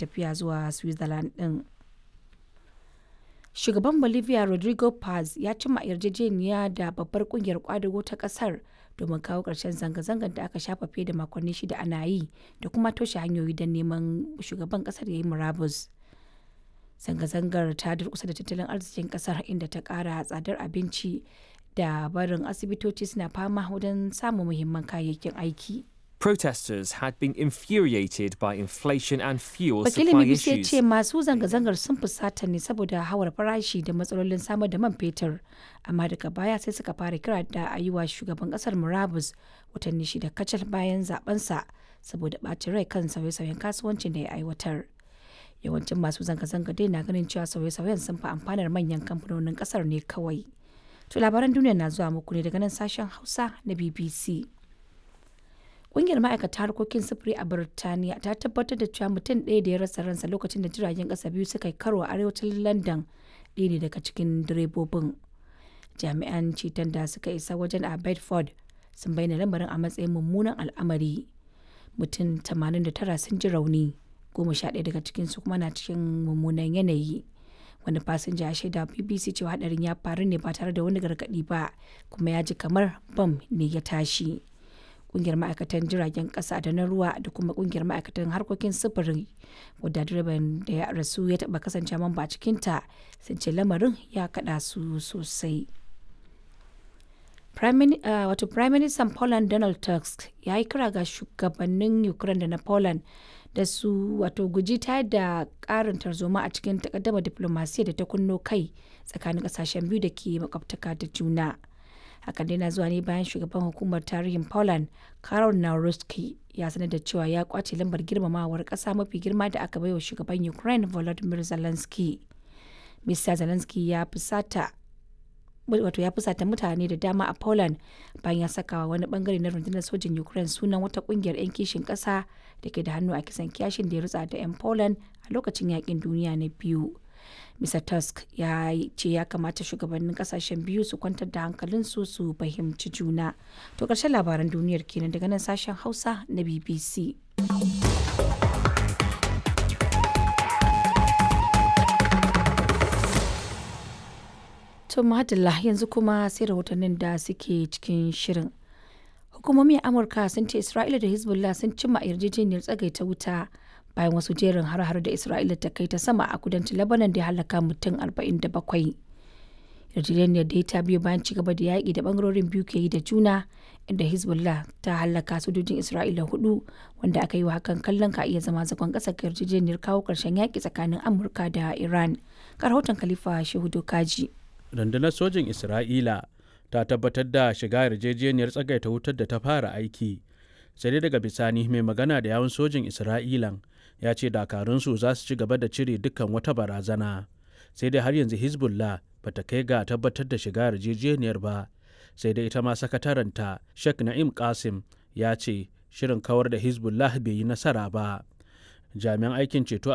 tafiya zuwa switzerland din shugaban bolivia rodrigo paz ya cimma yarjejeniya da babbar kungiyar kwadago ta kasar domin kawo ƙarshen zanga-zangar da aka shafa fiye da makonni shida ana yi da kuma toshe hanyoyi don neman shugaban kasar ya yi murabus zanga-zangar ta durkusa da tattalin arzikin kasar inda ta kara tsadar abinci da barin asibitoci suna fama wajen samun muhimman kayayyakin aiki Protesters had been infuriated by inflation and fuel wakilin supply bbc ya issues. ce masu zanga-zangar sun fusata ne saboda hawar farashi da matsalolin samar da man fetur amma daga baya sai suka fara kira da a yi wa shugaban kasar murabus watanni shida kacal bayan zabensa saboda ɓacin rai kan sauye-sauyen kasuwancin da ya aiwatar yawancin masu zanga-zanga dai na ganin cewa sauye-sauyen sun fi amfanar manyan kamfanonin kasar ne kawai to labaran duniya na zuwa muku ne daga nan sashen hausa na bbc Ƙungiyar ma'aikata harkokin sufuri a Birtaniya ta tabbatar da cewa mutum ɗaya da ya rasa ransa lokacin da jiragen ƙasa biyu suka yi karo a arewacin London ɗaya ne daga cikin direbobin. Jami'an ceton da suka isa wajen a Bedford sun bayyana lamarin a matsayin mummunan al'amari. Mutum 89 sun ji rauni, goma sha ɗaya daga cikinsu kuma na cikin mummunan yanayi. Wani fasinja ya shaida BBC cewa hadarin ya faru ne ba tare da wani gargaɗi ba, kuma ya ji kamar bam ne ya tashi. kungiyar ma'aikatan jiragen kasa da na ruwa da kuma kungiyar ma'aikatan harkokin sufuri wadda direban da ya rasu ya taba kasance mamba a cikinta sun ce lamarin ya kada su sosai wato prime minister poland donald tusk ya yi kira ga shugabannin ukraine da na poland da su wato guji ta da karin tarzoma a cikin takaddama diplomasiya da ta kunno kai tsakanin kasashen biyu da ke makwabtaka da juna. hakan dai na zuwa ne bayan shugaban hukumar tarihin poland karol naruski ya sanar da cewa ya kwace lambar girmamawar kasa mafi girma da aka baiwa shugaban ukraine volodymyr zelensky mr zelensky ya fusata wato ya fusata mutane da dama a poland bayan ya saka wani bangare na rundunar sojin ukraine sunan wata kungiyar 'yan kishin kasa da ke da hannu a kisan kiyashin da ya rutsa da 'yan poland a lokacin yakin duniya na biyu Mr. Tusk ya ce ya kamata shugabannin kasashen biyu su kwantar da hankalinsu su fahimci juna. To ƙarshen labaran duniyar kenan daga nan sashen Hausa na BBC. To madalla yanzu kuma sai rahotannin da suke cikin shirin. Hukumomin Amurka sun ce Isra'ila da Hezbollah sun cimma yarjejeniyar tsagaita wuta bayan wasu jerin har-har da Isra'ila ta kai ta sama a kudancin Lebanon da ya halaka mutum 47. Yarjejeniyar da ta biyo bayan ci gaba da yaƙi da bangarorin biyu ke yi da juna inda Hezbollah ta halaka sojojin Isra'ila hudu wanda aka yi wa hakan kallon ka iya zama zagon ƙasa ga yarjejeniyar kawo ƙarshen yaƙi tsakanin Amurka da Iran. Ga rahoton Khalifa Shehu Dokaji. Rundunar sojin Isra'ila ta tabbatar da shiga yarjejeniyar tsagaita wutar da ta fara aiki. sai dai daga bisani mai magana da yawun sojin isra'ilan ya ce dakarunsu za su ci gaba da cire dukkan wata barazana sai dai har yanzu hezbollah ba ta kai ga tabbatar da shiga yarjejeniyar ba sai dai ita ma sakataranta sheikh na'im qasim ya ce shirin kawar da hezbollah bai yi nasara ba jami'an aikin ceto